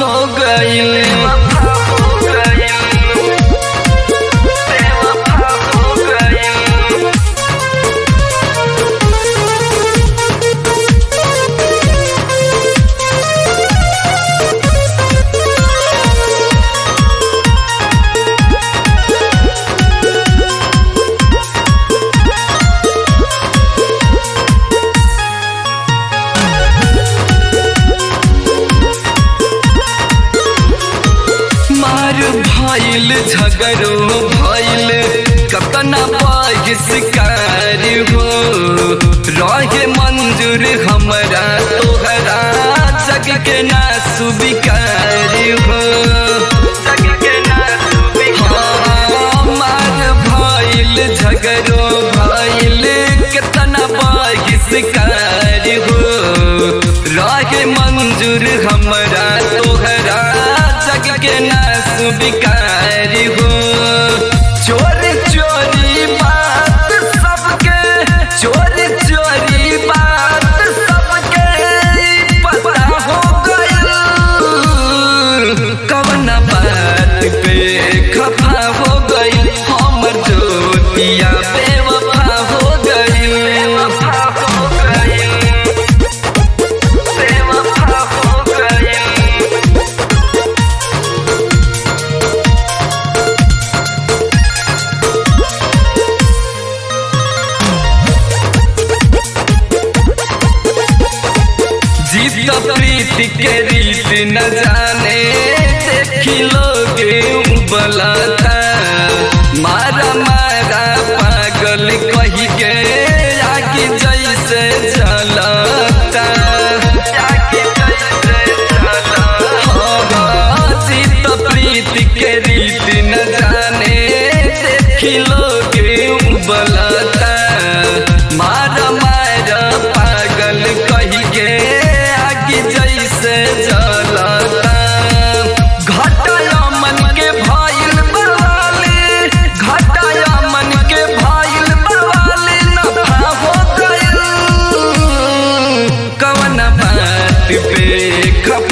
हो गईल मार भइल झगड़ो भइल कतना बहिष्कार हो रहे मंजूर हमरा तोहरा जग के ना सुविकार हो जग के ना हाँ, मार भइल झगड़ो भइल कतना बहिष्कार हो रहे मंजूर हमरा तोहरा जग के ना सुविकार हो चोरी चोरी बात सबके चोरी चोरी बात सबके पता हो गइल कवन बात पे खफा हो गइल हमर जोतिया बेवफा हो गइल बेवफा हो गइल बेवफा हो गइल जीत प्रीति के रीत न जाने देखी लोग बलाता मारा मारा पागल कही के आगे जैसे चलता आगे जैसे चलता हाँ, जीत प्रीति के रीत न जाने देखी लोग बलाता मारा मारा पागल कही के आगे जैसे जलता घटाया मन के भाईल बवाली घटाया मन के भाईल बवाली नफा हो गइल कवन बात पे खफा